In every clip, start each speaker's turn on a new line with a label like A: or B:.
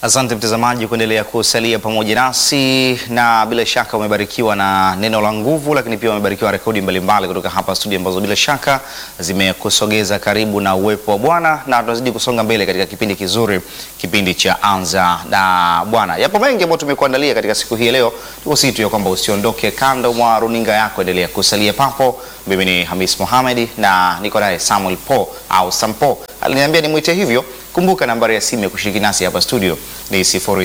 A: Asante mtazamaji kuendelea kusalia pamoja nasi, na bila shaka umebarikiwa na neno la nguvu, lakini pia umebarikiwa na rekodi mbalimbali kutoka hapa studio ambazo bila shaka zimekusogeza karibu na uwepo wa Bwana, na tunazidi kusonga mbele katika kipindi kizuri, kipindi cha Anza na Bwana. Yapo mengi ambayo tumekuandalia katika siku hii ya leo, tukusihi tu ya kwamba usiondoke kando mwa runinga yako, endelea kusalia papo. Mimi ni Hamis Mohamed na niko naye Samuel Po au Sampo, aliniambia nimwite hivyo. Kumbuka nambari ya simu ya kushiriki nasi hapa studio ni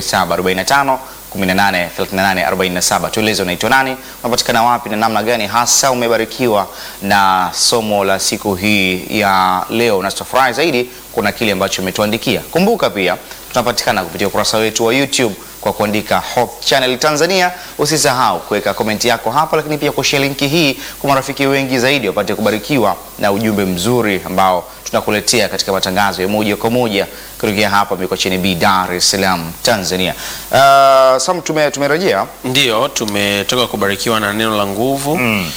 A: 0745 18 38 47. Tueleze unaitwa nani, unapatikana wapi na namna gani hasa umebarikiwa na somo la siku hii ya leo, na tutafurahi zaidi kuna kile ambacho umetuandikia. Kumbuka pia tunapatikana kupitia ukurasa wetu wa YouTube kwa kuandika Hope Channel Tanzania. Usisahau kuweka komenti yako hapa, lakini pia kushare linki hii kwa marafiki wengi zaidi wapate kubarikiwa na ujumbe mzuri ambao tunakuletea katika matangazo ya moja kwa moja kutokea hapa Mikocheni B, Dar es Salaam, Tanzania. Uh, Sam, tume tumerejea
B: Ndiyo, tumetoka kubarikiwa na neno la nguvu mm.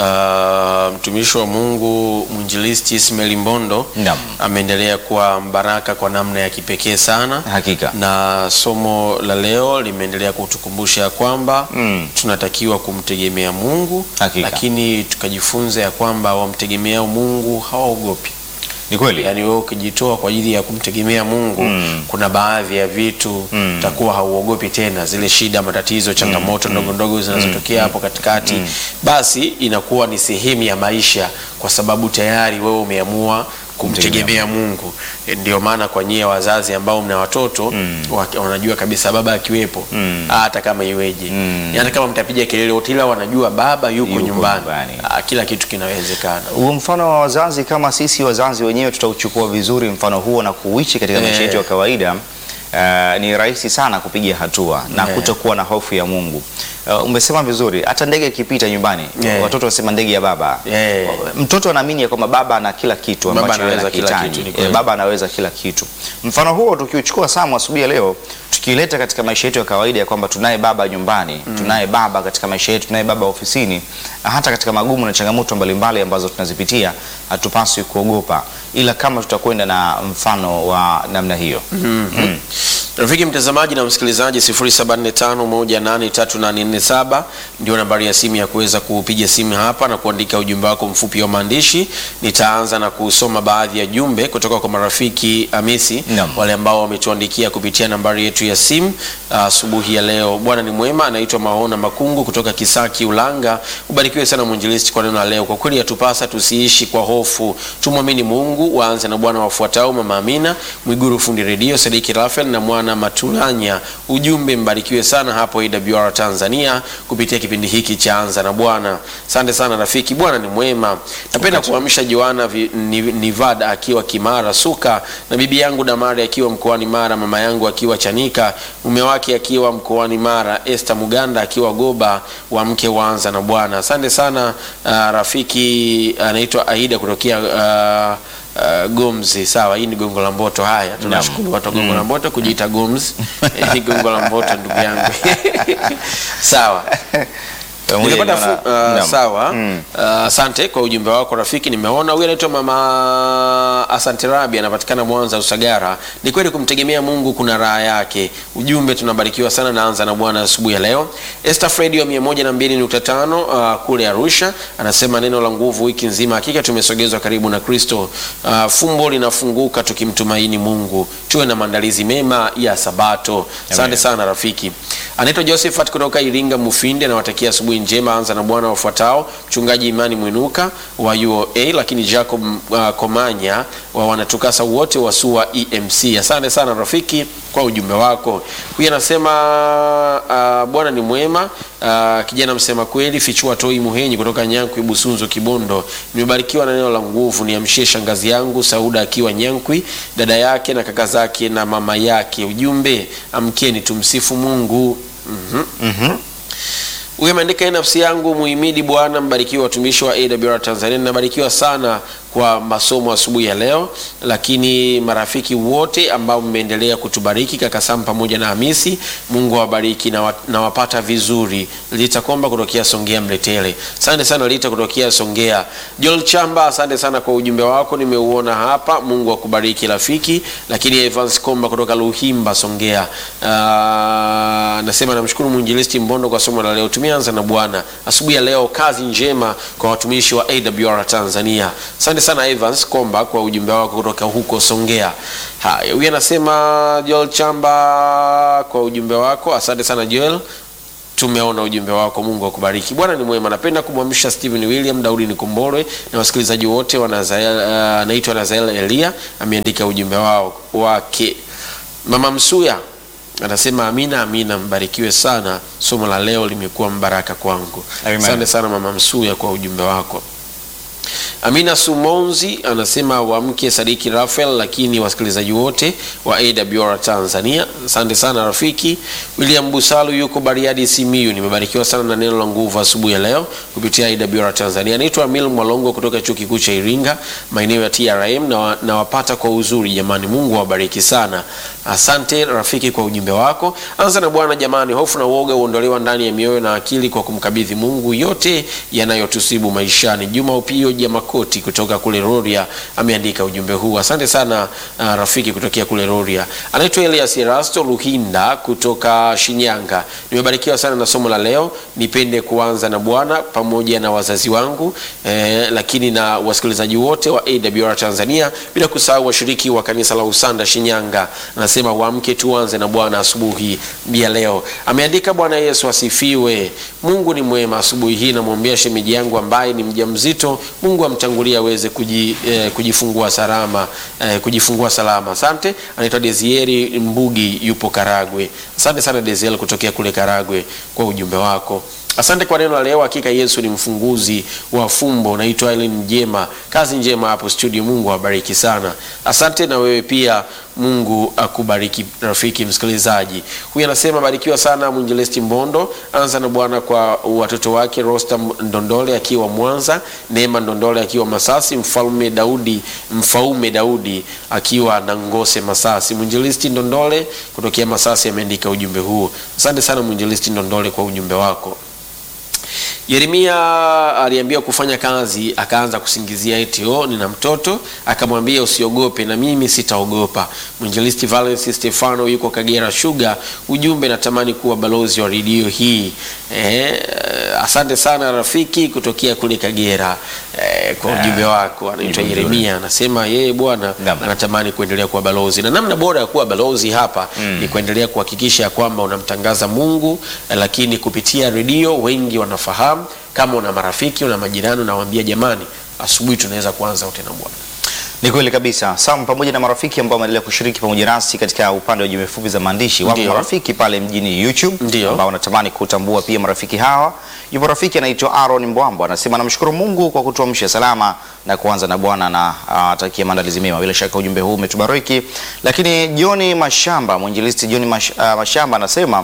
B: Uh, mtumishi wa Mungu mwinjilisti Ismail Mbondo
A: Naam.
B: ameendelea kuwa mbaraka kwa namna ya kipekee sana
A: Hakika.
B: na somo la leo limeendelea kutukumbusha ya kwamba
A: Mm.
B: tunatakiwa kumtegemea Mungu
A: Hakika.
B: lakini tukajifunza ya kwamba wamtegemeao Mungu hawaogopi.
A: ni kweli
B: Yaani wewe ukijitoa kwa ajili ya kumtegemea Mungu
A: Mm.
B: kuna baadhi ya vitu
A: Mm.
B: utakuwa hauogopi tena, zile shida, matatizo, changamoto ndogo ndogo zinazotokea hapo katikati, basi inakuwa ni sehemu ya maisha, kwa sababu tayari wewe umeamua kumtegemea Mungu. E, Ndio maana kwa nyie wazazi ambao mna watoto wa- wanajua kabisa baba akiwepo
A: Mm.
B: hata kama iweje,
A: Mm.
B: yaani kama mtapiga kelele wote, ila wanajua baba yuko,
A: Yuko
B: nyumbani,
A: nyumbani.
B: Ah, kila kitu kinawezekana.
A: huo mfano wa wazazi, kama sisi wazazi wenyewe tutauchukua vizuri mfano huo na kuishi katika maisha
B: Eh.
A: yetu ya kawaida Uh, ni rahisi sana kupiga hatua na
B: Eh.
A: kutokuwa na hofu ya Mungu. Uh, umesema vizuri, hata ndege ikipita nyumbani
B: Eh.
A: watoto wasema ndege ya baba.
B: Eh.
A: Mtoto anaamini ya kwamba baba ana kila kitu
B: Baba
A: ambacho yeye
B: anaweza kila
A: anakihitaji.
B: kitu, ni kweli.
A: Eh, baba anaweza kila kitu. Mfano huo tukiuchukua Samu asubuhi ya leo tukileta katika maisha yetu ya kawaida ya kwamba tunaye baba nyumbani, tunaye baba katika maisha yetu, tunaye baba ofisini, hata katika magumu na changamoto mbalimbali ambazo tunazipitia, hatupaswi kuogopa, ila kama tutakwenda na mfano wa namna hiyo.
B: Rafiki mtazamaji na msikilizaji, 0745183847 ndio nambari ya simu ya kuweza kupiga simu hapa na kuandika ujumbe wako mfupi wa maandishi. Nitaanza na kusoma baadhi ya jumbe kutoka kwa marafiki Hamisi,
A: Naam.
B: wale ambao wametuandikia kupitia nambari yetu ya simu asubuhi ya leo. Bwana ni mwema, anaitwa Maona Makungu kutoka Kisaki Ulanga. Ubarikiwe sana mwinjilisti kwa neno la leo. Kwa kweli yatupasa tusiishi kwa hofu, tumwamini Mungu. Waanze na Bwana wafuatao: Mama Amina Mwiguru, fundi redio Sadiki Rafael na mwana Matulanya. Ujumbe mbarikiwe sana hapo AWR Tanzania kupitia kipindi hiki cha Anza na Bwana. Asante sana rafiki, Bwana ni mwema. Napenda kuamsha Joana Vi- Ni- Nivada akiwa Kimara Suka na bibi yangu Damari akiwa mkoani Mara, mama yangu akiwa Chanika, mume wake akiwa mkoani Mara, Esther Muganda akiwa Goba wa mke wa Anza na Bwana. Asante sana uh, rafiki anaitwa Aida kutokea uh, Uh, Gomzi. Sawa, hii ni Gongo la Mboto. Haya, tunashukuru watu wa Gongo la Mboto kujiita Gomzi. Eh, ni Gongo la Mboto ndugu yangu. Sawa.
A: Pamoja
B: Nimepata
A: na-
B: fu- uh,
A: Naam.
B: sawa.
A: Mm.
B: Uh, asante kwa ujumbe wako rafiki, nimeona huyu anaitwa mama Asante Rabi, anapatikana Mwanza Usagara. Ni kweli kumtegemea Mungu kuna raha yake. Ujumbe tunabarikiwa sana, naanza na Bwana asubuhi ya leo. Esther Fredi wa 102.5 uh, kule Arusha anasema neno la nguvu wiki nzima, hakika tumesogezwa karibu na Kristo. Uh, fumbo linafunguka tukimtumaini Mungu. Tuwe na maandalizi mema ya Sabato. Asante
A: Amen.
B: sana rafiki. Anaitwa Josephat kutoka Iringa Mufindi, anawatakia asubuhi njema. Anza na Bwana wafuatao: mchungaji Imani Mwinuka wa UOA, lakini Jacob uh, Komanya wa wanatukasa wote wa SUA EMC. Asante sana rafiki kwa ujumbe wako. Huyu anasema uh, Bwana ni mwema. Uh, kijana msema kweli, fichua toi Muhenyi kutoka Nyankwi Busunzu Kibondo. Nimebarikiwa na neno la nguvu, niamshie shangazi yangu Sauda akiwa Nyankwi, dada yake na kaka zake na mama yake. Ujumbe, amkeni tumsifu Mungu. Mhm. Huyu ameandika "Ee nafsi yangu muhimidi Bwana, mbarikiwa watumishi wa AWR Tanzania. Nabarikiwa sana kwa masomo asubuhi ya leo, lakini marafiki wote ambao mmeendelea kutubariki, kaka Sam pamoja na Hamisi, Mungu awabariki na, wa, na wapata vizuri. Lita Komba kutokea Songea Mletele, asante sana Lita kutokea Songea. Joel Chamba, asante sana kwa ujumbe wako, nimeuona hapa. Mungu akubariki rafiki. Lakini Evans Komba kutoka Luhimba Songea, uh, nasema namshukuru mwinjilisti Mbondo kwa somo la leo. Tumeanza na Bwana asubuhi ya leo. Kazi njema kwa watumishi wa AWR Tanzania. Asante sana Evans Komba kwa ujumbe wako kutoka huko Songea. Haya, huyu anasema Joel Chamba kwa ujumbe wako, asante sana Joel tumeona ujumbe wako. Mungu akubariki. Bwana ni mwema. Napenda kumwamsha Stephen William Daudi Nikomborwe na wasikilizaji wote wa Nazael, uh, naitwa Nazael Elia ameandika ujumbe wao wake. Mama Msuya anasema amina, amina, mbarikiwe sana. Somo la leo limekuwa mbaraka kwangu.
A: Amen.
B: Asante sana Mama Msuya kwa ujumbe wako. Amina Sumonzi anasema wamke Sadiki Rafael, lakini wasikilizaji wote wa AWR Tanzania, asante sana rafiki. William Busalu yuko Bariadi Simiyu, nimebarikiwa sana na neno la nguvu asubuhi ya leo kupitia AWR Tanzania. Naitwa Amil Mwalongo kutoka chuo kikuu cha Iringa, maeneo ya TRM na, wa, na wapata kwa uzuri jamani. Mungu awabariki sana. Asante rafiki kwa ujumbe wako. Anza na Bwana jamani, hofu na uoga huondolewa ndani ya mioyo na akili kwa kumkabidhi Mungu yote yanayotusibu maishani. Juma Upio Jamakoti kutoka kule Roria ameandika ujumbe huu. Asante sana uh, rafiki kutokea kule Roria. Anaitwa Elias Erasto Luhinda kutoka Shinyanga. Nimebarikiwa sana na somo la leo. Nipende kuanza na Bwana pamoja na wazazi wangu eh, lakini na wasikilizaji wote wa AWR Tanzania bila kusahau washiriki wa kanisa la Usanda Shinyanga. Anasema waamke tuanze na Bwana asubuhi ya leo. Ameandika Bwana Yesu asifiwe. Mungu ni mwema. Asubuhi hii namwombea shemeji yangu ambaye ni mjamzito. Mungu amtangulie aweze kuji, eh, kujifungua salama eh, kujifungua salama. Asante. Anaitwa Desieri Mbugi yupo Karagwe. Asante sana Desiel kutokea kule Karagwe kwa ujumbe wako. Asante kwa neno la leo. Hakika Yesu ni mfunguzi wa fumbo. Naitwa Ellen Mjema. Kazi njema hapo studio. Mungu awabariki sana. Asante na wewe pia, Mungu akubariki rafiki msikilizaji. Huyu anasema barikiwa sana mwinjilisti Mbondo. Anza na Bwana kwa watoto wake Rosta Ndondole akiwa Mwanza, Neema Ndondole akiwa Masasi, mfalme Daudi mfaume Daudi akiwa na Ngose Masasi. Mwinjilisti Ndondole kutokea Masasi ameandika ujumbe huu. Asante sana mwinjilisti Ndondole kwa ujumbe wako. Yeremia aliambiwa kufanya kazi, akaanza kusingizia eti oh, nina mtoto. Akamwambia usiogope, na mimi sitaogopa. Mwinjilisti Valens Stefano yuko Kagera Sugar, ujumbe natamani kuwa balozi wa redio hii. Eh, asante sana rafiki kutokea kule Kagera eh, kwa ujumbe wako. Anaitwa
A: Ujumbe
B: Yeremia, anasema yeye bwana
A: Naam.
B: anatamani kuendelea kuwa balozi, na namna bora ya kuwa balozi hapa ni kuendelea kuhakikisha ya kwamba unamtangaza Mungu, eh, lakini kupitia redio wengi wanafahamu. Kama una marafiki, una majirani, unawaambia jamani, asubuhi tunaweza kuanza wote na Bwana.
A: Ni kweli kabisa. Sam pamoja na marafiki ambao wameendelea kushiriki pamoja nasi katika upande wa jumbe fupi za maandishi. Wapo
B: Ndio.
A: marafiki pale mjini YouTube
B: Ndio.
A: ambao wanatamani kutambua pia marafiki hawa. Yupo rafiki anaitwa Aaron Mbwambo anasema namshukuru Mungu kwa kutuamsha salama na kuanza na Bwana na atakia maandalizi mema. Bila shaka ujumbe huu umetubariki. Lakini John Mashamba, mwinjilisti John Mash, ah, Mashamba anasema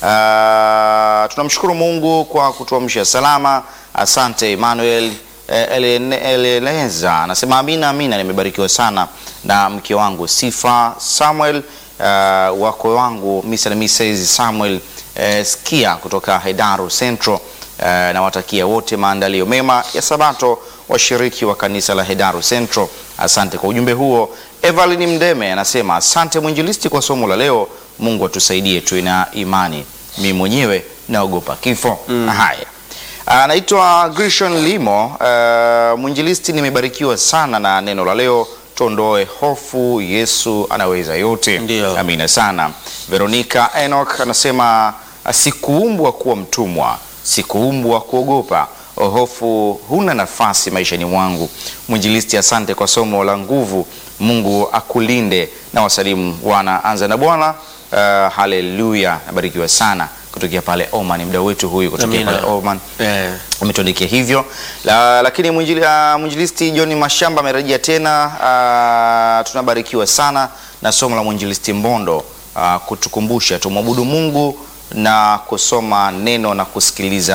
A: ah, tunamshukuru Mungu kwa kutuamsha salama. Asante Emmanuel Eh, Elene- Eleneza anasema amina, amina, nimebarikiwa sana na mke wangu Sifa Samuel, uh, wakwe wangu Mr. na Mrs. Samuel eh, Skia kutoka Hedaru Central. Uh, nawatakia wote maandalio mema ya Sabato, washiriki wa kanisa la Hedaru Central. Asante kwa ujumbe huo. Evelyn Mdeme anasema asante mwinjilisti kwa somo la leo. Mungu atusaidie tuwe na imani. Mimi mwenyewe naogopa kifo. Haya. Anaitwa Grishon Limo. Uh, mwinjilisti, nimebarikiwa sana na neno la leo. Tuondoe hofu, Yesu anaweza yote.
B: Ndio.
A: Amina sana. Veronica Enoch anasema sikuumbwa kuwa mtumwa, sikuumbwa kuogopa. Hofu huna nafasi maishani mwangu. Mwinjilisti, asante kwa somo la nguvu. Mungu akulinde na wasalimu wana anza na Bwana. Uh, haleluya, nabarikiwa sana kutokea pale Oman, mdau wetu huyu kutokea
B: Amina.
A: pale Oman
B: Eh,
A: umetuandikia hivyo la, lakini mwinjili, uh, mwinjilisti John Mashamba amerejea tena. Uh, tunabarikiwa sana na somo la mwinjilisti Mbondo uh, kutukumbusha tumwabudu Mungu na kusoma neno na kusikiliza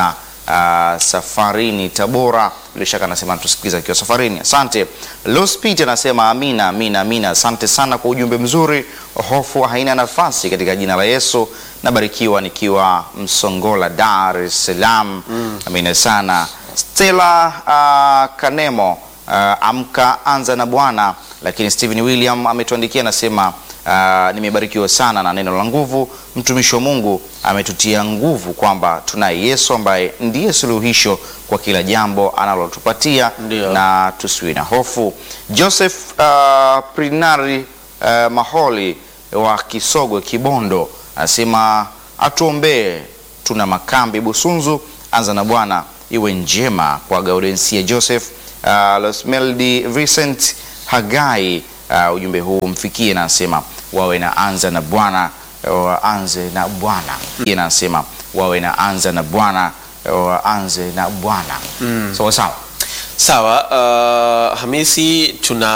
A: uh, safarini Tabora. Bila shaka anasema anatusikiliza akiwa safarini. Asante. Lospit anasema amina, amina, amina. Asante sana kwa ujumbe mzuri. Hofu haina nafasi katika jina la Yesu. Nabarikiwa nikiwa Msongola, Dar es Salaam. Amina sana. Stella uh, Kanemo uh, amka anza na Bwana. Lakini Stephen William ametuandikia anasema Uh, nimebarikiwa sana na neno la nguvu. Mtumishi wa Mungu ametutia nguvu kwamba tunaye Yesu ambaye ndiye suluhisho kwa kila jambo analotupatia
B: Ndio.
A: na tusiwe na hofu. Joseph uh, Prinari uh, Maholi wa Kisogwe Kibondo anasema atuombee, tuna makambi Busunzu, anza na Bwana iwe njema kwa Gaudensia Joseph uh, Losmeldi Vincent Hagai uh, ujumbe huu mfikie na anasema wawe na anza na Bwana waanze na Bwana Yeye anasema wawe na anza na Bwana waanze na Bwana sawa sawa
B: Sawa, uh, Hamisi tuna